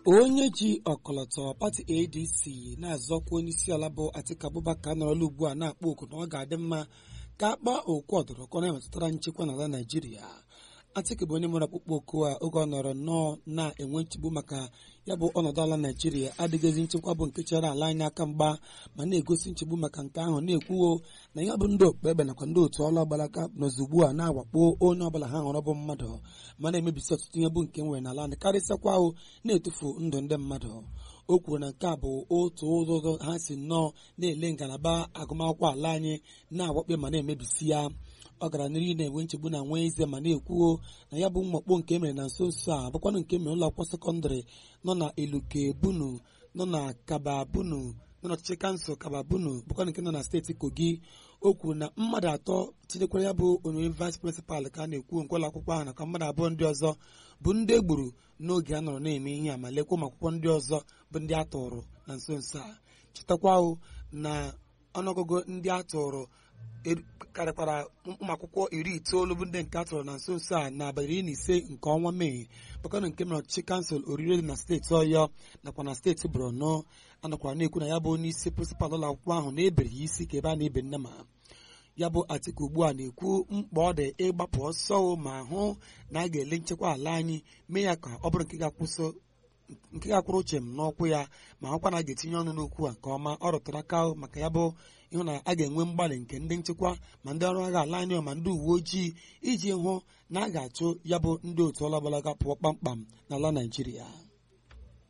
onye ji ọkọlọtọ pati adc na-azọkwa onye isi ala bụ atiku abubakar nọrọla ugbu a na-akpọ oku na ọ ga-adị mma ka akpa okwu ọdụrụkọ na-emetụtara nchekwa n'ala naijiria atiku bụ onye mụrụ akpụkpọ oku a oge ọ nọrọ nnọọ na-enwe nchegbu maka ya bụ ọnọdụ ala naijiria adịghịzi nchekwa bụ nke chere ala anyị aka mgba ma na-egosi nchegbu maka nke ahụ na-ekwuwo na ya bụ ndị okpukpe ebe nakwa ndị otu ọlụ ọgbalaga nọzi ugbu a na-awakpo onye ọbụla ha hụrụ bụ mmadụ ma na-emebisi ọtụtụ ihe bụ nke nwere n'ala anyị karịsịakwa ahụ na-etufu ndụ ndị mmadụ o kwuru na nke a bụ otu ụzọ ha si nnọọ na-ele ngalaba agụmakwụkwọ ala anyị na-awakpe ma na-emebisi ya ọ gara n'ihu na-enwe nchegbu na nwa eze ma na-ekwuo na ya bụ mwakpo nke emere na nso nso a bụkwanụ nke mere ụlọ akwụkwọ sekọndịrị nọ na eluke bunu nọ na kaba bunu nọ n'ọchịchị kansụl kaba bunu bụkwanụ nke nọ na steeti kogi o kwuru na mmadụ atọ tinyekwara ya bụ onye vice prịnsịpal ka a na-ekwu nke ụlọ akwụkwọ ahụ nakwa mmadụ abụọ ndị ọzọ bụ ndị e gburu n'oge a nọrọ na-eme ihe a ma lekwa ụmụ akwụkwọ ndị ọzọ bụ ndị a tụrụ na nso nso a chetakwa na ọnụọgụgụ ndị a tụrụ karịkwara ụmụ akwụkwọ iri itoolu bụ ndị nke atọrọ na nso nso a n'abalị iri na ise nke ọnwa mee bụkana nke mere ọchịchị kansụl orire dị na steeti ọyọ nakwa na steeti borno anakwara na-ekwu na ya bụ onye isi prịnsịpal ụlọ akwụkwọ ahụ na-ebere ya isi ka ebe a na-ebe nne ma ya bụ atiku ugbu a na-ekwu mkpa ọ dị ịgbapụ ọsọ ma hụ na a ga-ele nchekwa ala anyị mee ya ka ọ bụrụ nke ga-akwụsị nke ga-akwụrụ uche m n'ọkwụ ya ma hụkwa na a ga-etinye ọnụ n'okwu a nke ọma ọ rụtụrụ aka maka ya bụ ịhụ na a ga-enwe mgbalị nke ndị nchekwa ma ndị ọrụ agha ala anyị ma ndị uwe ojii iji hụ na a ga-achụ ya bụ ndị otu ọlọgbalaga pụọ kpamkpam n'ala naijiria